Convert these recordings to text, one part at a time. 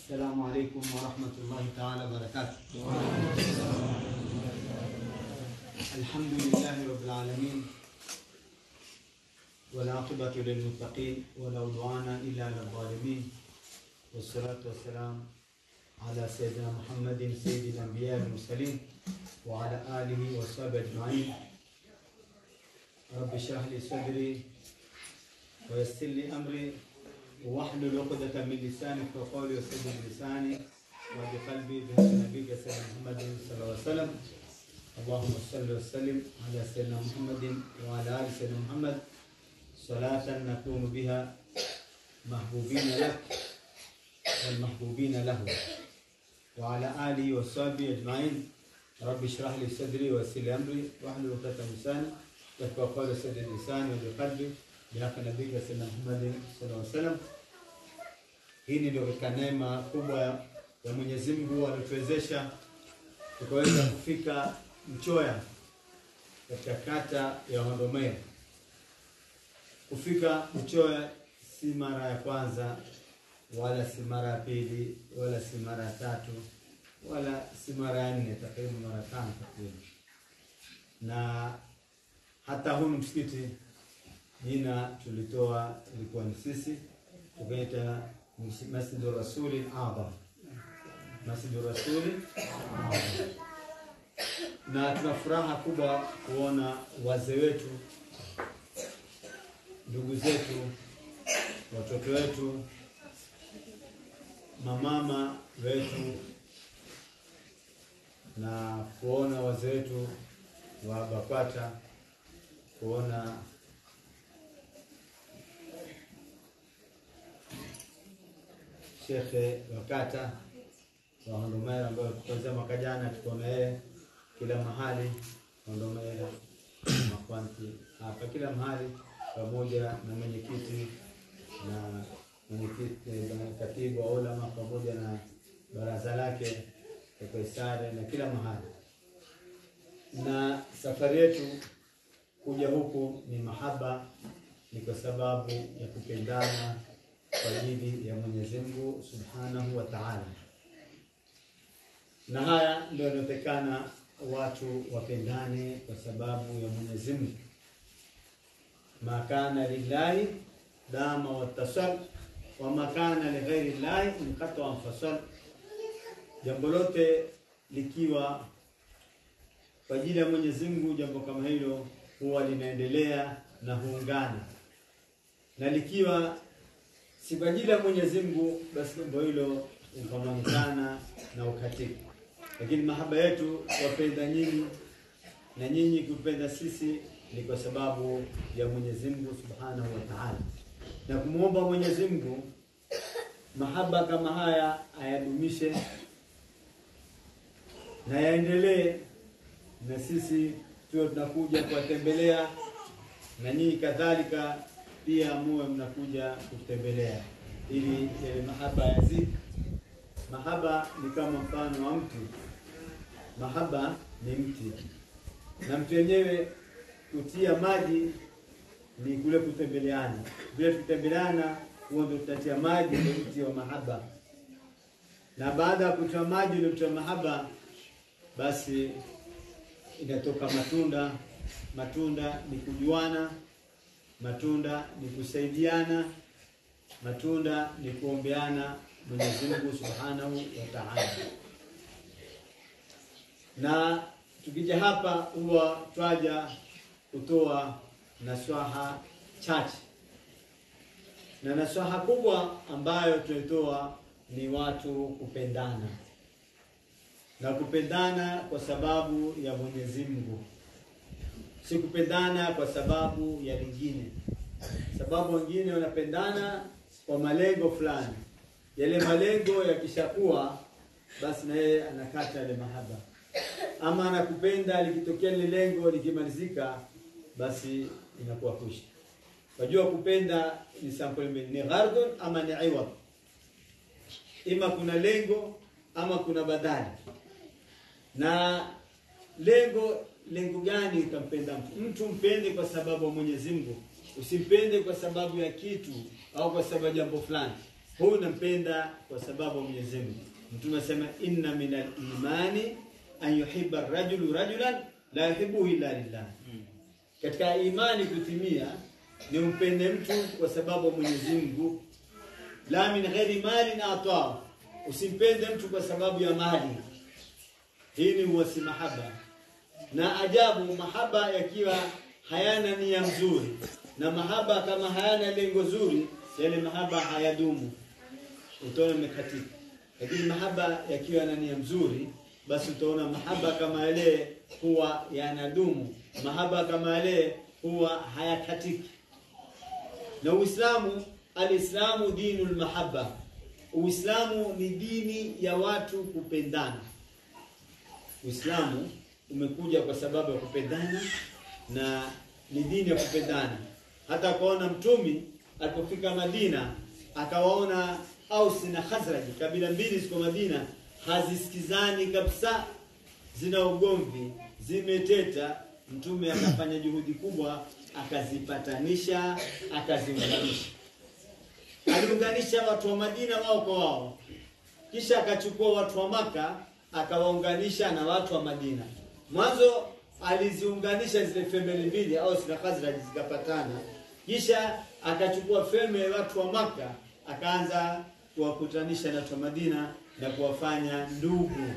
السلام عليكم ورحمة الله تعالى وبركاته الحمد لله رب العالمين والعاقبة للمتقين ولا عدوان إلا على الظالمين والصلاة والسلام على سيدنا محمد سيد الأنبياء والمرسلين وعلى آله وصحبه أجمعين رب اشرح لي صدري ويسر لي أمري واحلل عقدة من لساني وقولي وسدد لساني وبقلبي بهدى نبيك سيدنا محمد صلى الله عليه وسلم اللهم صل وسلم على سيدنا محمد وعلى ال سيدنا محمد صلاة نكون بها محبوبين لك والمحبوبين له وعلى آله وصحبه أجمعين رب اشرح لي صدري ويسر لي أمري واحلل عقدة من لساني يفقهوا قولي وسدد لساني وبقلبي بحق نبيك سيدنا محمد صلى الله عليه وسلم. Hii ni ndio katika neema kubwa ya Mwenyezi Mungu alituwezesha tukaweza kufika Mchoya katika kata ya Hondomea. Kufika Mchoya si mara ya kwanza wala si mara ya pili wala si mara ya tatu wala si mara ya nne, takriban mara tano takriban, na hata huu msikiti jina tulitoa ilikuwa ni sisi tukaita Masjidu Rasuli Adham, Masjidu Rasuli Adham. Na tuna furaha kubwa kuona wazee wetu, ndugu zetu, watoto wetu, mamama wetu na kuona wazee wetu wa BAKWATA kuona shekhe wa kata wa Hondomera ambayo kuanzia mwaka jana tuko na yeye kila mahali Hondomera, Makwanti, hapa kila mahali, pamoja na mwenyekiti na mwenyekiti na katibu wa ulama pamoja na baraza lake Kaisare na kila mahali. Na safari yetu kuja huku ni mahaba, ni kwa sababu ya kupendana kwa ajili ya Mwenyezi Mungu Subhanahu wa Ta'ala. Na haya ndio yanayotekana watu wapendane kwa sababu ya Mwenyezi Mungu. Makana lillahi dama watasal wa makana lighairi llahi inqata wanfasal, jambo lote likiwa kwa ajili ya Mwenyezi Mungu, jambo kama hilo huwa linaendelea na huungana, na likiwa si kwa ajili ya Mwenyezi Mungu, basi jambo hilo ukamanyikana na ukatika. Lakini mahaba yetu wapenda nyinyi na nyinyi kupenda sisi ni kwa sababu ya Mwenyezi Mungu Subhanahu wa Ta'ala, na kumwomba Mwenyezi Mungu mahaba kama haya ayadumishe na yaendelee, na sisi tuwe tunakuja kuwatembelea na nyinyi kadhalika pia muwe mnakuja kutembelea ili yale mahaba yazidi. Mahaba ni kama mfano wa mti. Mahaba ni mti, na mti wenyewe kutia maji ni kule kutembeleana. Vile tutembeleana, huo ndio tutatia maji, ndio mti wa mahaba. Na baada ya kutia maji ule mti wa mahaba, basi inatoka matunda. Matunda ni kujuana matunda ni kusaidiana, matunda ni kuombeana Mwenyezi Mungu Subhanahu wa Ta'ala. Na tukija hapa huwa twaja kutoa naswaha chache, na naswaha kubwa ambayo tunaitoa ni watu kupendana na kupendana kwa sababu ya Mwenyezi Mungu si kupendana kwa sababu ya lingine. Sababu wengine wanapendana kwa malengo fulani, yale malengo yakishakuwa, basi na yeye anakata yale mahaba, ama anakupenda likitokea lile lengo likimalizika, basi inakuwa kuisha. Wajua, kupenda ni sampuli mbili, ni ghardun ama ni iwad, ima kuna lengo ama kuna badali na lengo lengo gani utampenda mtu? Mtu mpende kwa sababu ya Mwenyezi Mungu, usimpende kwa sababu ya kitu au kwa sababu ya jambo fulani. huyu nampenda kwa sababu ya Mwenyezi Mungu. Mtume asema inna minal imani an yuhibba rajulu rajulan la yuhibbuhu illa lillah. Katika imani kutimia ni umpende mtu kwa sababu ya Mwenyezi Mungu, la min ghairi malin ata, usimpende mtu kwa sababu ya mali. Hii ni uwasi mahaba, na ajabu mahaba yakiwa hayana nia nzuri, na mahaba kama hayana lengo zuri, yale mahaba hayadumu, utaona imekatika. Lakini mahaba yakiwa na nia nzuri, basi utaona mahaba kama yale huwa yanadumu, mahaba kama yale huwa hayakatiki. Na Uislamu, alislamu dinul mahabba, Uislamu ni dini ya watu kupendana. Uislamu umekuja kwa sababu ya kupendana na ni dini ya kupendana. Hata kuona mtumi alipofika Madina akawaona Aus na Khazraj, kabila mbili ziko Madina, hazisikizani kabisa, zina ugomvi, zimeteta. Mtume akafanya juhudi kubwa, akazipatanisha, akaziunganisha. Aliunganisha watu wa Madina wao kwa wao, kisha akachukua watu wa Maka akawaunganisha na watu wa Madina. Mwanzo aliziunganisha zile family mbili Aus na Khazraj zikapatana, kisha akachukua family ya watu wa Maka akaanza kuwakutanisha na watu wa Madina na kuwafanya ndugu.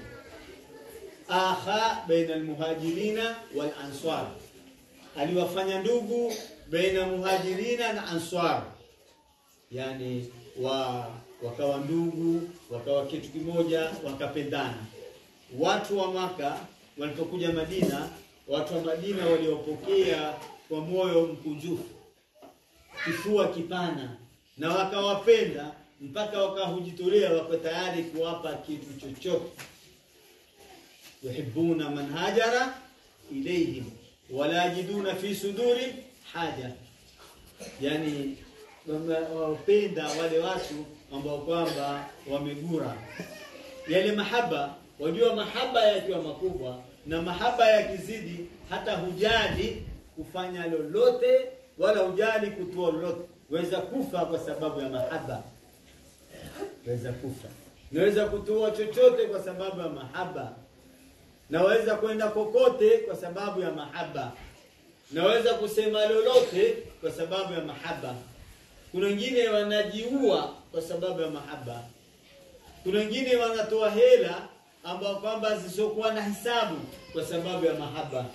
Akha baina almuhajirina wal answar, aliwafanya ndugu baina muhajirina na answar, yani wa wakawa ndugu, wakawa kitu kimoja, wakapendana. Watu wa Maka walipokuja Madina, watu wa Madina waliopokea kwa moyo mkunjufu, kifua kipana, na wakawapenda mpaka wakahujitolea, wako tayari kuwapa kitu chochote. yuhibbuna man hajara ilayhim wala yajiduna fi suduri haja, yani wapenda wale watu ambao kwamba wamegura yale mahaba. Wajua, mahaba yakiwa makubwa na mahaba yakizidi, hata hujali kufanya lolote wala hujali kutoa lolote. Weza kufa kwa sababu ya mahaba, weza kufa, naweza kutoa chochote kwa sababu ya mahaba, naweza kwenda kokote kwa sababu ya mahaba, naweza kusema lolote kwa sababu ya mahaba. Kuna wengine wanajiua kwa sababu ya mahaba. Kuna wengine wanatoa hela ambao kwamba zisizokuwa na hisabu kwa sababu ya mahaba.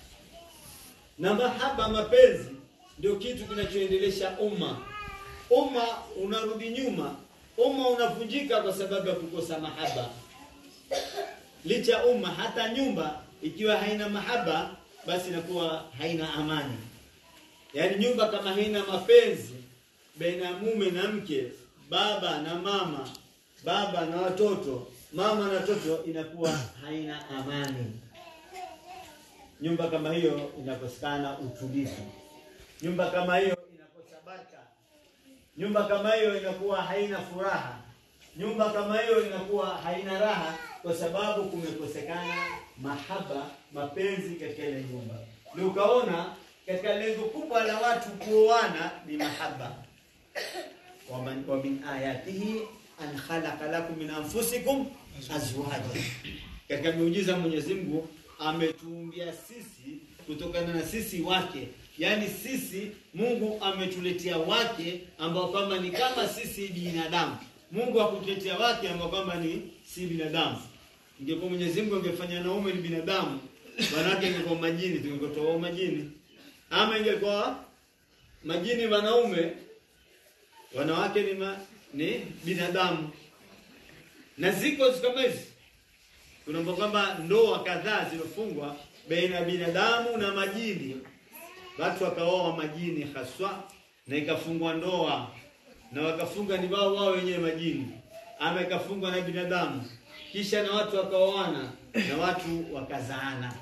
Na mahaba, mapenzi, ndio kitu kinachoendelesha umma. Umma unarudi nyuma, umma unavunjika kwa sababu ya kukosa mahaba. Licha umma, hata nyumba ikiwa haina mahaba, basi inakuwa haina amani. Yaani nyumba kama haina mapenzi baina ya mume na mke, baba na mama, baba na watoto, mama na watoto, inakuwa haina amani. Nyumba kama hiyo inakosekana utulivu. Nyumba kama hiyo inakosa baraka. Nyumba kama hiyo inakuwa haina furaha. Nyumba kama hiyo inakuwa haina raha, kwa sababu kumekosekana mahaba, mapenzi katika ile nyumba. Ndio ukaona katika lengo kubwa la watu kuoana ni mahaba wa min ayatihi an khalaqa lakum min anfusikum azwaja, katika miujiza Mwenyezi Mungu ametuumbia sisi kutokana na sisi wake, yaani sisi Mungu ametuletea wake ambao kwamba ni kama sisi binadamu. Mungu hakutuletea wake ambao kwamba ni si binadamu. Ingekuwa Mwenyezi Mungu angefanya naume ni binadamu, wanawake ingekuwa majini, tungekuwa majini, ama ingekuwa majini wanaume wanawake ni, ma, ni binadamu. Na ziko kama hizi, kuna kwamba ndoa kadhaa zilofungwa baina ya binadamu na majini, watu wakaoa majini haswa, na ikafungwa ndoa na wakafunga ni wao wao wenyewe majini, ama ikafungwa na binadamu, kisha na watu wakaoana na watu wakazaana.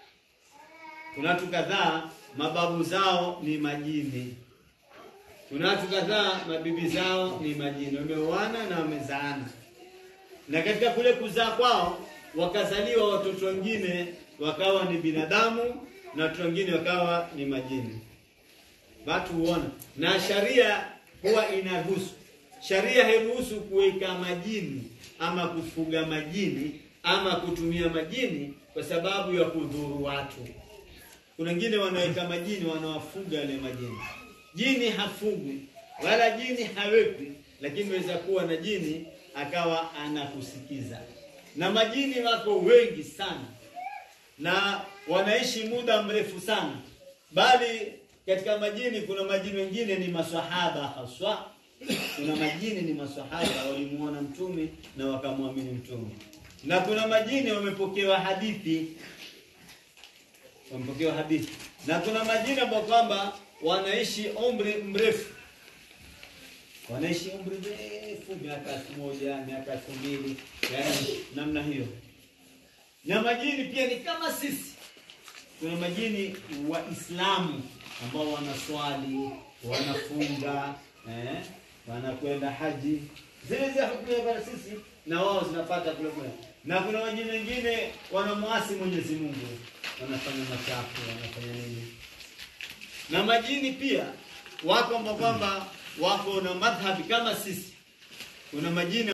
Kuna watu kadhaa mababu zao ni majini kuna watu kadhaa mabibi zao ni majini, wameoana na wamezaana, na katika kule kuzaa kwao wakazaliwa watoto wengine wakawa ni binadamu na watoto wengine wakawa ni majini. Watu huona, na sharia huwa inaruhusu, sharia hairuhusu kuweka majini ama kufuga majini ama kutumia majini kwa sababu ya kudhuru watu. Kuna wengine wanaweka majini, wanawafuga wale majini. Jini hafugwi wala jini hawekwi, lakini waweza kuwa na jini akawa anakusikiza. Na majini wako wengi sana na wanaishi muda mrefu sana, bali katika majini kuna majini wengine ni maswahaba haswa. Kuna majini ni maswahaba walimuona mtume na wakamwamini mtume, na kuna majini wamepokewa hadithi wamepokewa hadithi, na kuna majini ambao kwamba wanaishi umri mrefu, wanaishi umri mrefu, miaka elfu moja miaka elfu mbili yani namna hiyo. Na majini pia ni kama sisi, kuna majini Waislamu ambao wanaswali, wanafunga, eh, wanakwenda haji, zile zile hukumu ya sisi na wao zinapata kule kule, na kuna majini wengine wanamwasi Mwenyezi Mungu wanafanya machafu, wanafanya nini. Na majini pia wako ambao kwamba wako na madhhabi kama sisi. Kuna majini